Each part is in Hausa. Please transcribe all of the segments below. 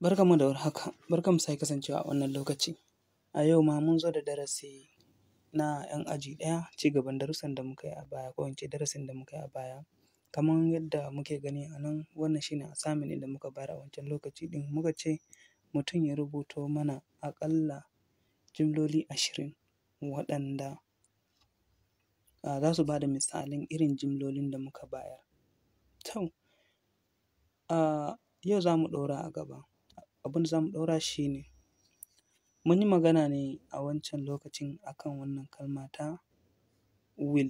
Barkanmu da warhaka, barkanmu da sake kasancewa a wannan lokaci. A yau ma mun zo da darasi na ‘yan aji ɗaya, ci gaban darussan da muka yi a baya ko in ce darasin da muka yi a baya. Kamar yadda muke gani a nan, wannan shi ne assignment ɗin da muka bayar a wancan lokaci ɗin, muka ce mutum ya rubuto mana aƙalla jumloli ashirin waɗanda za su ba da misalan irin jumlolin da muka bayar. To, yau za mu ɗora a gaba, abin da za mu ɗora shi ne, mun yi magana ne a wancan lokacin a kan wannan kalma ta will.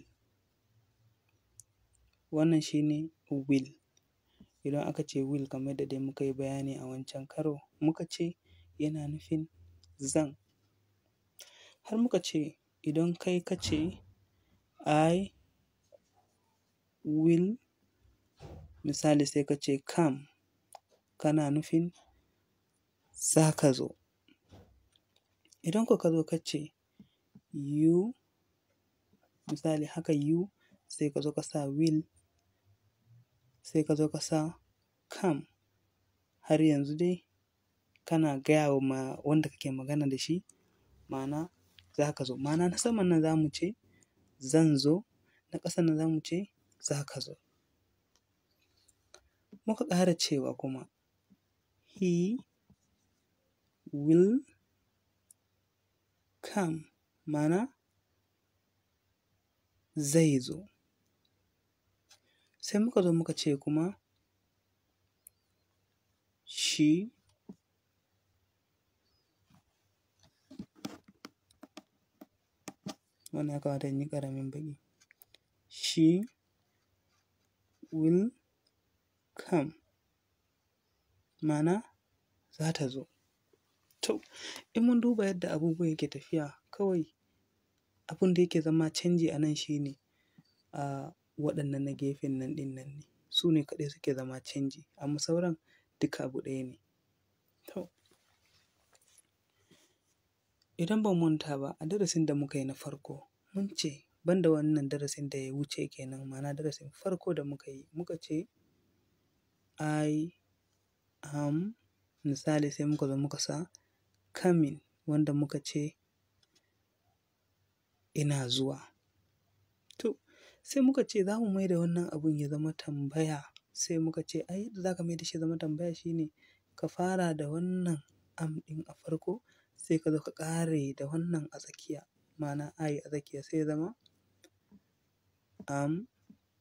Wannan shi ne will. Idan aka ce will kamar yadda dai muka yi bayani a wancan karo, muka ce yana nufin zan. Har muka ce idan kai ka ce I will, misali sai ka ce come, kana nufin za ka zo. Idan ko ka zo ka ce you, misali haka you, sai ka zo ka sa will, sai ka zo ka sa come, har yanzu dai kana gaya wa wanda kake magana da shi, ma'ana za ka zo. Ma'ana na saman nan za mu ce zan zo, na ƙasan nan za mu ce za ka zo. Muka ƙara cewa kuma he will come, ma'ana zai zo. Sai muka zo muka ce kuma she wannan ya kamata in yi ƙaramin baƙi, she will come, ma'ana za ta zo. To, in mun duba yadda abubuwan yake tafiya, kawai abin da yake zama canji a nan shi ne waɗannan na gefen nan ɗin nan ne, su ne kaɗai suke zama canji, amma sauran duka abu ɗaya ne. To, idan ba mu manta ba, a darasin da muka yi na farko, mun ce ban da wannan darasin da ya wuce kenan, ma'ana darasin farko da muka yi, muka ce I am, misali sai muka zo muka sa coming, wanda muka ce ina zuwa. To, sai muka ce za mu mai da wannan abun ya zama tambaya, sai muka ce ai yadda za ka mai da shi ya zama tambaya shi ne ka fara da wannan am ɗin a farko, sai ka zo ka ƙare da wannan a tsakiya, ma'ana I a tsakiya sai ya zama am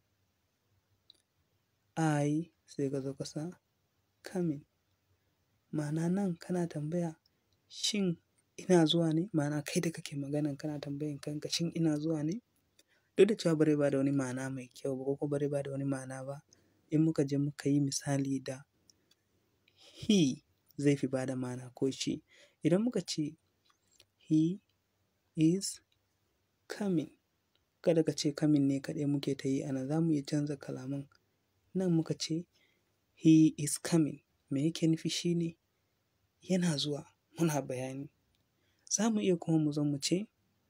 I, sai ka zo ka sa coming. Ma'ana nan kana tambaya shin ina zuwa ne? Ma'ana kai da kake maganan kana tambayan kanka shin ina zuwa ne? Duk da cewa ba zai ba da wani ma'ana mai kyau ba ko kuma ba zai ba da wani ma'ana ba, in muka je muka yi misali da he zai fi ba da ma'ana ko she. Idan muka ce he is coming, kada ka ce coming ne kaɗai muke ta yi a nan, za mu iya canza kalaman. Nan muka ce he is coming, me yake nufi shi ne yana zuwa, muna bayani. Za mu iya kuma mu zo mu ce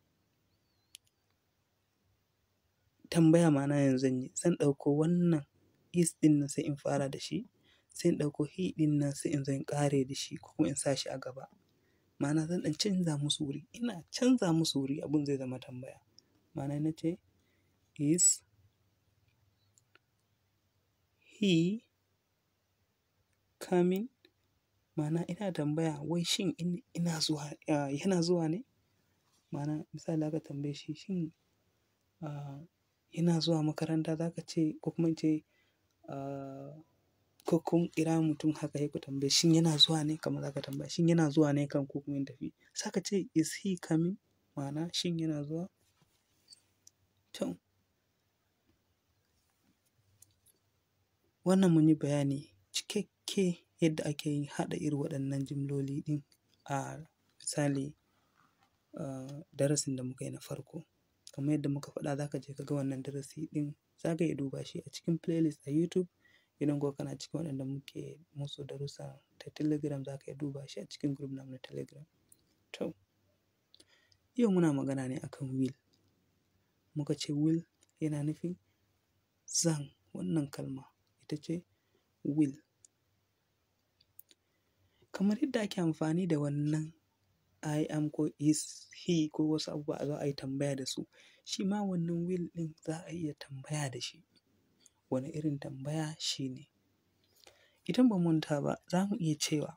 tambaya ma'ana yanzu zan yi, zan ɗauko wannan is ɗin nan sai in fara da shi, sai in ɗauko he ɗin nan sai in zo in ƙare da shi ko kuma in sa shi a gaba. Ma'ana zan ɗan canza musu wuri, ina canza musu wuri abun zai zama tambaya. Ma'ana in na ce is he coming? Ma'ana ina tambaya wai shin ina zuwa, yana zuwa ne? Ma'ana misali aka tambaye shi shin yana zuwa makaranta, za ka ce ko kuma in ce ko kun kira mutum haka sai ku tambaye shin yana zuwa ne? Kamar za ka tambaya shin yana zuwa ne kan ko kuma in tafi? Sai ka ce is he coming? Ma'ana shin yana zuwa? To, wannan mun yi bayani cikakke yadda ake yin haɗa irin waɗannan jumloli ɗin a misali darasin da muka yi na farko. Kamar yadda muka faɗa za ka je ka ga wannan darasi ɗin, za ka iya duba shi a cikin playlist a YouTube. Idan kuwa kana cikin waɗanda muke musu darussa ta Telegram za ka iya duba shi a cikin group namu na Telegram. To, yau muna magana ne a kan will. Muka ce will yana nufin zan, wannan kalma ita ce will. kamar yadda ake amfani da wannan I am ko is he ko wasu abubuwa a zo a yi tambaya da su shi ma wannan will ɗin za a iya tambaya da shi wani irin tambaya shi ne idan ba manta ba za mu iya cewa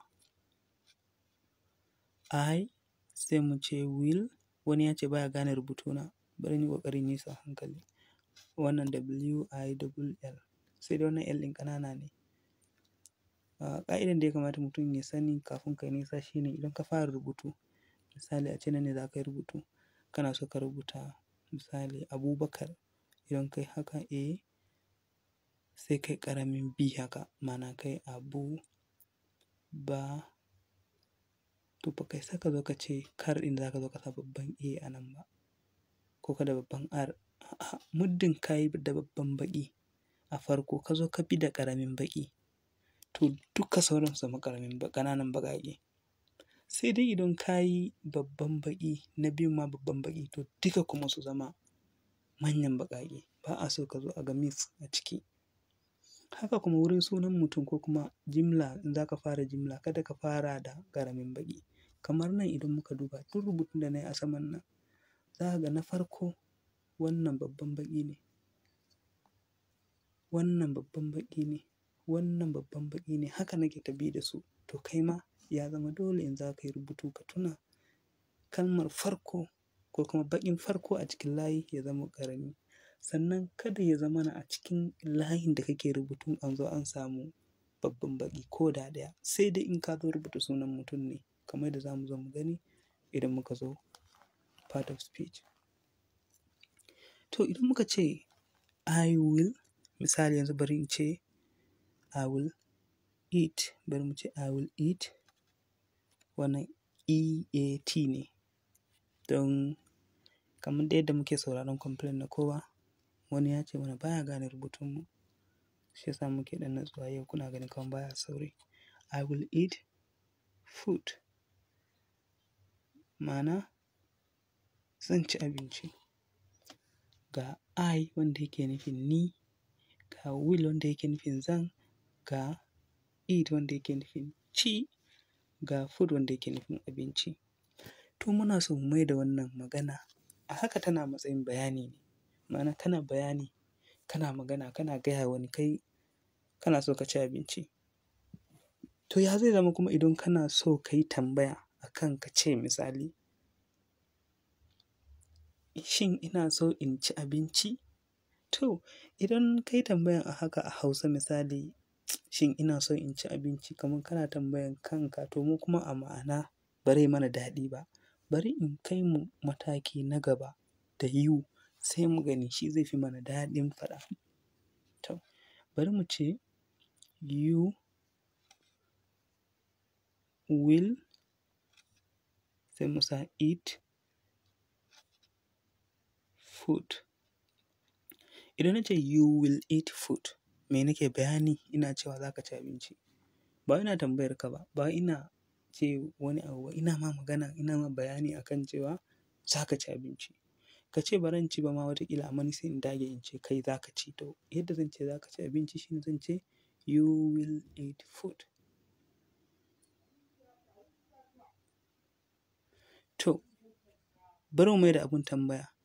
I sai mu ce will wani ya ce baya gane rubutuna bari ni ƙoƙarin yi sa hankali wannan W I double L sai dai wannan L ɗin ƙanana ne ƙa'idan da ya kamata mutum ya sani kafin ka yi nisa shi ne idan ka fara rubutu misali a ce nan ne za ka yi rubutu kana so ka rubuta misali Abubakar idan kai haka A sai kai ƙaramin B haka ma'ana kai Abu ba to ba kai saka zo ka ce kar ɗin za ka zo ka sa babban A a nan ba ko ka da babban R a'a muddin ka yi da babban baƙi a farko ka zo ka bi da ƙaramin baƙi to duka sauran su zama ƙaramin ƙananan baƙaƙe sai dai idan ka yi babban baƙi na biyun ma babban baƙi to duka kuma su zama manyan baƙaƙe ba a so ka zo a ga mix a ciki haka kuma wurin sunan mutum ko kuma jimla in za ka fara jimla kada ka fara da ƙaramin baƙi kamar nan idan muka duba duk rubutun da na yi a saman nan za ka ga na farko wannan babban baƙi ne wannan babban baƙi ne wannan babban baƙi ne haka nake ta bi da su to kai ma ya zama dole in za ka yi rubutu ka tuna kalmar farko ko kuma baƙin farko a cikin layi ya zama ƙarami sannan kada ya zamana a cikin layin da kake rubutun an zo an samu babban baƙi ko da ɗaya sai dai in ka zo rubuta sunan mutum ne kamar yadda za mu zo mu gani idan muka zo part of speech to idan muka ce I will misali yanzu bari in ce I will eat bari mu ce I will eat wannan EAT ne don kamar da yadda muke sauraron complain na kowa wani ya ce mana baya gane rubutunmu shi yasa muke ɗan natsuwa yau kuna ganin kamar baya sauri I will eat food ma'ana zan ci abinci ga I wanda yake nufin ni ga will wanda yake nufin zan ga eat wanda yake nufin ci ga food wanda yake nufin abinci to muna so mu mai da wannan magana a haka tana matsayin bayani ne ma'ana kana bayani kana magana kana gaya wani kai kana so ka ci abinci to ya zai zama kuma idan kana so ka yi tambaya akan ka ce misali shin ina so in ci abinci to idan ka yi tambayan a haka a hausa misali shin ina so in ci abinci kamar kana tambayan kanka to mu kuma a ma'ana ba zai mana daɗi ba bari in kai mu mataki na gaba da you sai mu gani shi zai fi mana daɗin faɗa to bari mu ce you will sai mu sa eat food idan na ce you will eat food me nake bayani ina cewa za ka ci abinci ba ina tambayar ka ba ba ina ce wani abu ba ina ma magana ina ma bayani akan cewa za ka ci abinci ka ce ba zan ci ba ma wataƙila amma ni sai in dage in ce kai za ka ci to yadda zan ce za ka ci abinci shine zan ce you will eat food to bari mu mai da abun tambaya